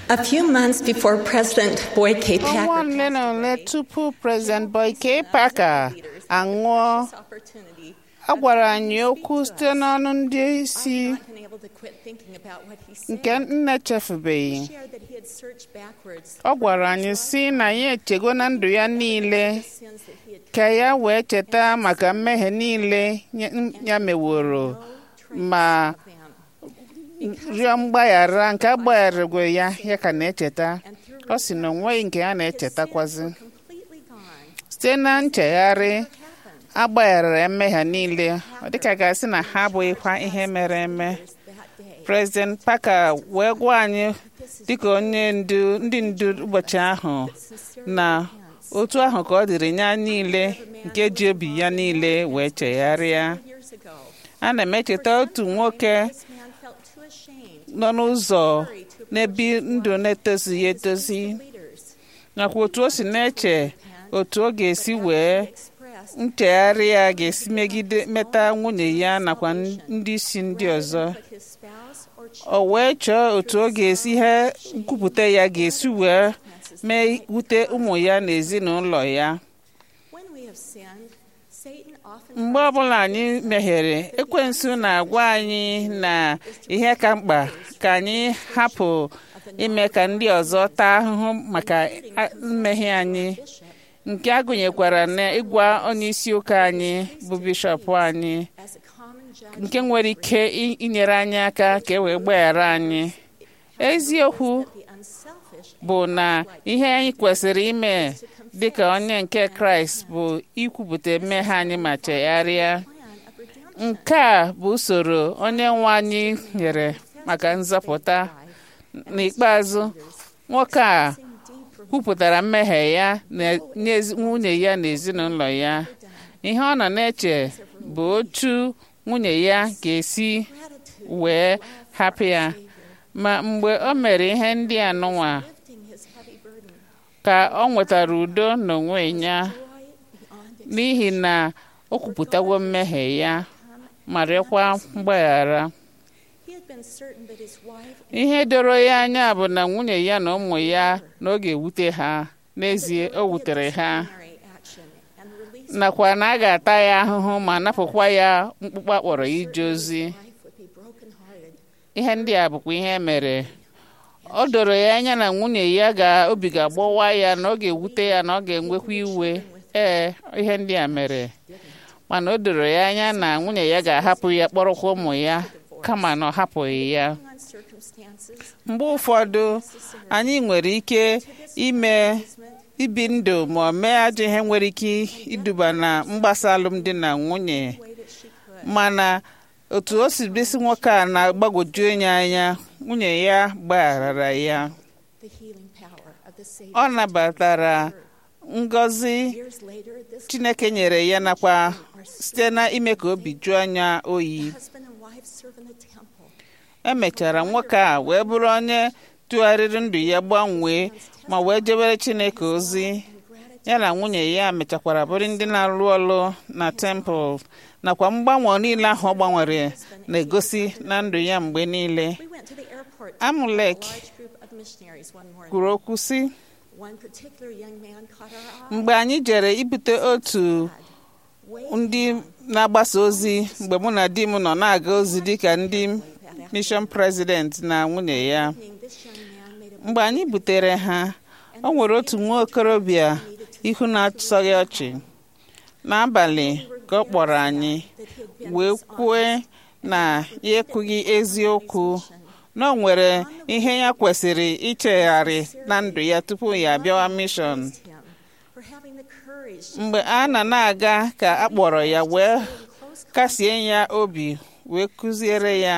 A few months before President Boyke ọnwa Packer ole na ole tupu President Boyke Packer anwụọ a gwara anyị okwu site n'ọnụ ndị isi nke nne chefubeghị ọ gwara anyị si na ya echego na ndụ ya niile ka ya wee cheta maka mmehie niile ya- ya meworo ma rịọ mgbaghara nke a gbagharagwe ya ya ka na-echeta ọ sị na onweghị nke ya na-echetakwazi site na nchegharị agbaghara mmehie niile ọ dịka ga-asị na ha abụghịkwa ihe mere eme President Packer wee gwa anyị dịka onye ndu ndị ndu ụbọchị ahụ na otu ahụ ka ọ dịrị ya niile nke ji obi ya niile wee chegharịa ana m echeta otu nwoke nọ n'ụzọ n'ebi ndụ na-etozighị etozi nakwa otu o si na-eche otu ọ ga-esi wee nchegharị ya ga-esi megide meta nwunye ya nakwa ndị isi ndị ọzọ o wee chọọ otu ọ ga-esi ihe nkwupụta ya ga-esi wee mee wute ụmụ ya na ezinụlọ ya mgbe ọbụla anyị mehiere ekwensu na-agwa anyị na ihe ka mkpa ka anyị hapụ ime ka ndị ọzọ taa ahụhụ maka a- mmehie anyị nke a gụnyekwara na ịgwa onye isi ụka anyị bụ bishọp anyị nke nwere ike i- inyere anyị aka ka e wee gbaghara anyị eziokwu bụ na ihe anyị kwesịrị ime dịka onye nke kraịst bụ ikwupụta mmehie anyị ma chegharịa nke a bụ usoro onye nwe anyị nyere maka nzọpụta n'ikpeazụ nwoke a kwupụtara mmehie ya na- nye ezi- nwunye ya na ezinụlọ ya ihe ọ nọ na-eche bụ otu nwunye ya ga-esi wee hapụ ya ma mgbe o mere ihe ndị a nụnwa ka ọ nwetara udo n'onwe ya n'ihi na o kwupụtawo mmehie ya ma rịọkwa mgbaghara ihe doro ya anya bụ na nwunye ya na ụmụ ya na ọ ga-ewute ha n'ezie o wutere ha nakwa na a ga-ata ya ahụhụ ma napụkwa ya mkpụkpọ akpọrọ ije ozi ihe ndị a bụkwa ihe mere ọ doro ya anya na nwunye ya ga obi ga-agbawa ya na ọ ga-ewute ya na ọ ga-enwekwa iwe ee ihe ndị a mere mana o doro ya anya na nwunye ya ga-ahapụ ya kpọrọkwa ụmụ ya kama na ọ hapụghị ya mgbe ụfọdụ anyị nwere ike ime ibi ndụ ma ọ mee ajọ ihe nwere ike iduba na mgbasa alụmdi na nwunye mana otu o si bisi nwoke a na-agbagwoju onye anya nwunye ya gbagharara ya ọ nabatara ngọzi chineke nyere ya nakwa site na ime ka obi juo anya oyi emechara nwoke a wee bụrụ onye tụgharịrị ndụ ya gbanwee ma wee jebere chineke ozi ya na nwunye ya mechakwara bụrụ ndị na-arụ ọrụ na tempụl nakwa mgbanwe niile ahụ ọ gbanwere na-egosi na ndụ ya mgbe niile amulek kwuru okwu sị mgbe anyị jere ibute otu ndị na-agbasa ozi mgbe mụ na di m nọ na-aga ozi dịka ndị mishọn prezident na nwunye ya mgbe anyị butere ha o nwere otu nwa okorobịa ihu na-asọghị ọchị n'abalị ka ọ kpọrọ anyị wee kwue na ya ekwughị eziokwu na o nwere ihe ya kwesịrị ichegharị na ndụ ya tupu ya abịawa mishọn mgbe a na na-aga ka a kpọrọ ya wee kasie ya obi wee kụziere ya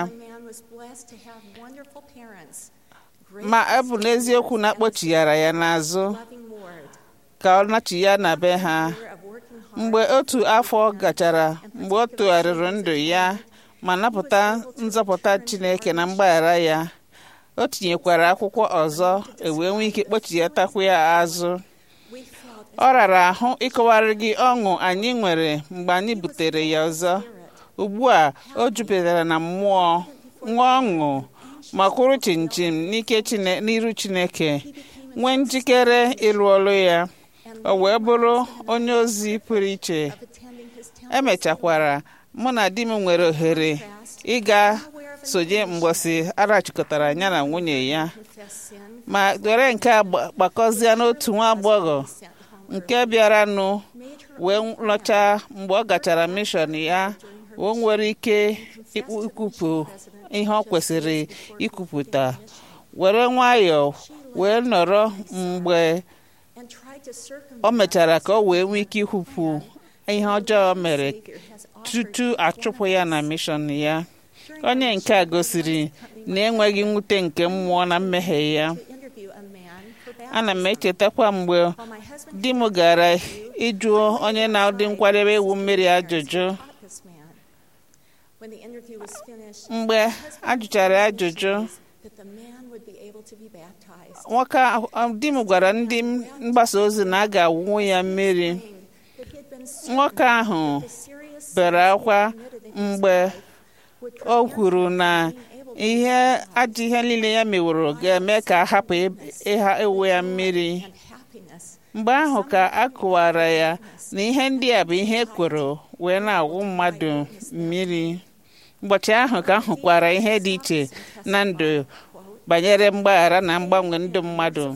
ma ọ bụ n'eziokwu na akpọchighara ya n'azụ ka ọ nachi ya na be ha mgbe otu afọ gachara mgbe ọ tụgharịrị ndụ ya ma napụta nzọpụta chineke na mgbaghara ya o tinyekwara akwụkwọ ọzọ ewee nwee ike kpọchiyatakwu ya azụ ọ rara ahụ ịkọwara gị ọṅụ anyị nwere mgbe anyị butere ya ọzọ ugbu a o jupụtara na mmụọ nwa ọṅụ ma kwụrụ chinchin n'ike n'iru chineke nwee njikere ịlụ ọrụ ya o wee bụrụ onye ozi pụrụ iche emechakwara mụ na di m nwere ohere ịga sonye mgbọsị arachịkọtara ya na nwunye ya ma were nke a gbakọzie n'otu nwa agbọghọ nke bịaranụ wee lọchaa mgbe ọ gachara mishọn ya o nwere ike ikwupụ ihe ọ kwesịrị ikwupụta were nwayọọ wee nọrọ mgbe o mechara ka o wee nwee ike ikwupụ ihe ọjọọ mere tutu achụpụ ya na mishọn ya onye nke a gosiri na enweghị mwute nke mmụọ na mmehie ya ana m echetakwa mgbe di m gara ịjụ onye na-adị nkwadebe iwu mmiri ajụjụ mgbe ajụchara ajụjụ nwoke di m gwara ndị mgbasa ozi na a ga-awụnwu ya mmiri nwoke ahụ bere akwa mgbe o kwuru na ihe ajọ ihe niile ya meworo ga-eme ka a hapụ ịha ewu ya mmiri mgbe ahụ ka a kụwara ya na ihe ndị a bụ ihe ekworo wee na-agwụ mmadụ mmiri ụbọchị ahụ ka ahụkwara ihe dị iche na ndụ banyere mgbaghara na mgbanwe ndụ mmadụ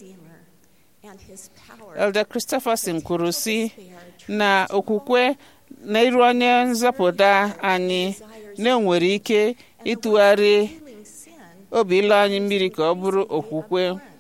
Elder Christopherson kwuru sị na okwukwe na iru onye nzọpụta anyị na-enwere ike ịtụgharị obi ịlụ anyị mmiri ka ọ bụrụ okwukwe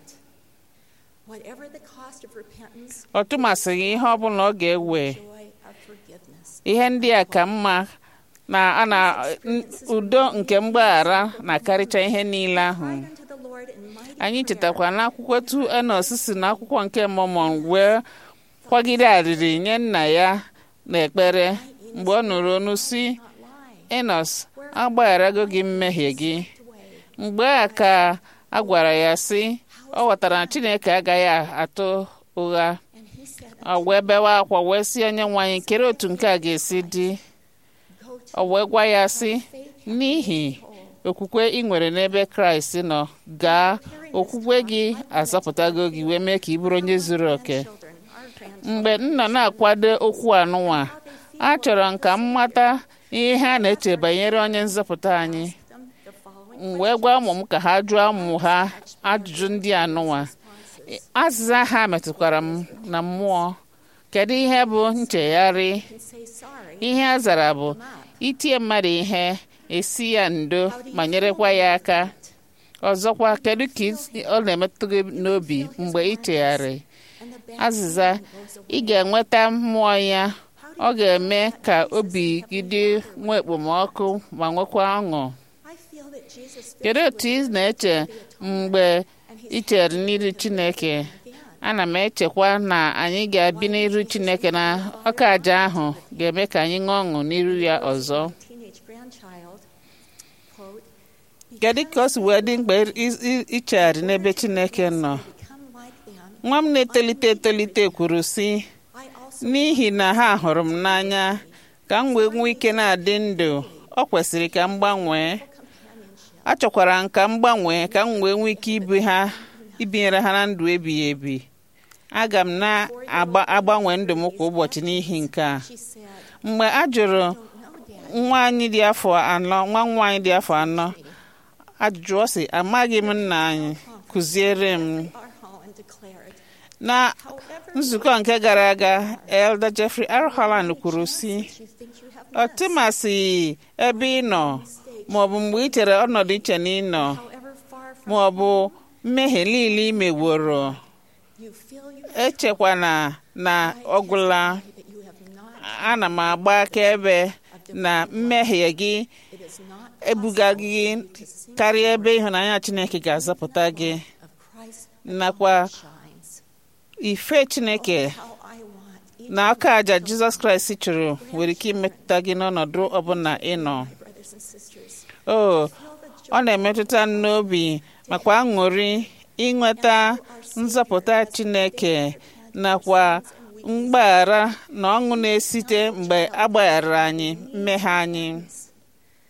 ọ tụmasịghị ihe ọ bụla ọ ga-ewe ihe ndị a ka mma na a na udo nke mgbaghara na-akarịcha ihe niile ahụ anyị chetakwa n'akwụkwọ tu enos si n'akwụkwọ nke mọmọn wee kwagide arịrị nye nna ya n'ekpere mgbe ọ nụrụ onu si enos agbagharago gị mmehie gị mgbe a ka a gwara ya sị ọ ghọtara na chineke agaghị atụ ụgha ọ wee bewa akwa wee sị onye nwe anyị kere otu nke a ga-esi dị ọ wee gwa ya sị n'ihi okwukwe ị nwere n'ebe kraịst nọ gaa okwukwe gị azọpụtago gị wee mee ka ị bụrụ onye zuru oke mgbe m nọ na-akwado okwu anụnwa a chọrọ nka m mata ihe a na-eche banyere onye nzọpụta anyị m wee gwa ụmụ m ka ha jụọ ụmụ ha ajụjụ ndị anụnwa azịza ha metụkwara m na mmụọ kedu ihe bụ nchegharị ihe a zara bụ itie mmadụ ihe esi ya ndo ma nyerekwa ya aka ọzọkwa kedu ka ọ na-emetụ gị n'obi mgbe ị chegharị azịza ị ga-enweta mmụọ ya ọ ga-eme ka obi gị dị nwee ekpomọkụ ma nwekwa ọṅụ kedu otu ị na-eche mgbe ị chere n'iru Chineke ana m echekwa na anyị ga-abi n'iru Chineke na ọka aja ahụ ga-eme ka anyị ṅụọ ọṅụ n'iru ya ọzọ kedu ka o si wee dị mkpa ichegharị n'ebe Chineke nọ nwa m na-etolite etolite kwuru sị n'ihi na ha hụrụ m n'anya ka m wee nwee ike na-adị ndụ ọ kwesịrị ka m gbanwee achọkwara m ka m gbanwee ka m wee nwee ike ibi ha ibinyere ha na ndụ ebighị ebi aga m na-agbanwe ndụ m kwa ụbọchị n'ihi nke a mgbe a jụrụ nwa anyị dị afọ anọ nwa nwa anyị dị afọ anọ ajụjụ ọ sị amaghị m nna anyị kụziere m na nzukọ nke gara aga Elder Jeffrey R. Holland kwuru sị ọ tụmasịghị ebe ị nọ maọbụ mgbe ị chere ọnọdụ iche na ị nọ maọbụ mmehie niile ị meworo echekwana na ọgwụla ana m agba akaebe na mmehie gị ebuga gị karịa ebe ịhụnanya Chineke ga-azọpụta gị nakwa ife Chineke na aka aja Jizọs Kraịst chụrụ nwere ike imetụta gị n'ọnọdụ ọbụla ị nọ o ọ na-emetụta n'obi makwa aṅụrị ịnweta nzọpụta Chineke nakwa mgbaghara na ọṅụ na-esite mgbe agbaghara anyị mmehie anyị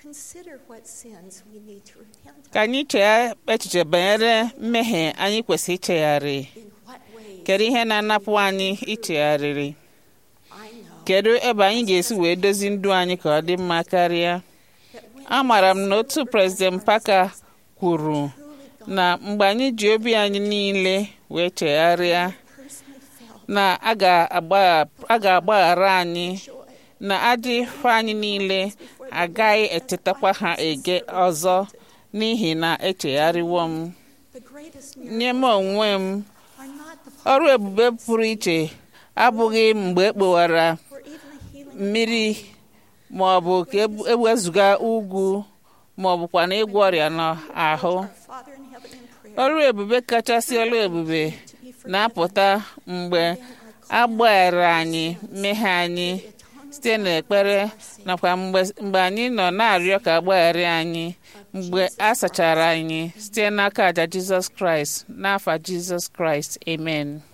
ka anyị chee echiche banyere mmehie anyị kwesịrị ichegharị kedu ihe na-anapụ anyị ichegharịrị kedu ebe anyị ga-esi wee dozi ndụ anyị ka ọ dị mma karịa amaara m na otu prezident Parker kwuru na mgbe anyị ji obi anyị niile wee chegharịa na a ga-agbaghara anyị na adịghị anyị niile agaghị etetakwa ha ege ọzọ n'ihi na echegharịwo m nye m onwe m ọrụ ebube pụrụ iche abụghị mgbe e kpowara mmiri ma ọ bụ ka ewezụga ugwu ma ọ bụkwa na ịgwọ ọrịa n'ahụ ọrụ ebube kachasị ọrụ ebube na-apụta mgbe agbaghara anyị mmehie anyị site n'ekpere nakwa mgbe anyị nọ na-arịọ ka agbaghara anyị mgbe a sachara anyị site n'aka àjà Jizọs Kraịst n'afa Jizọs Kraịst amen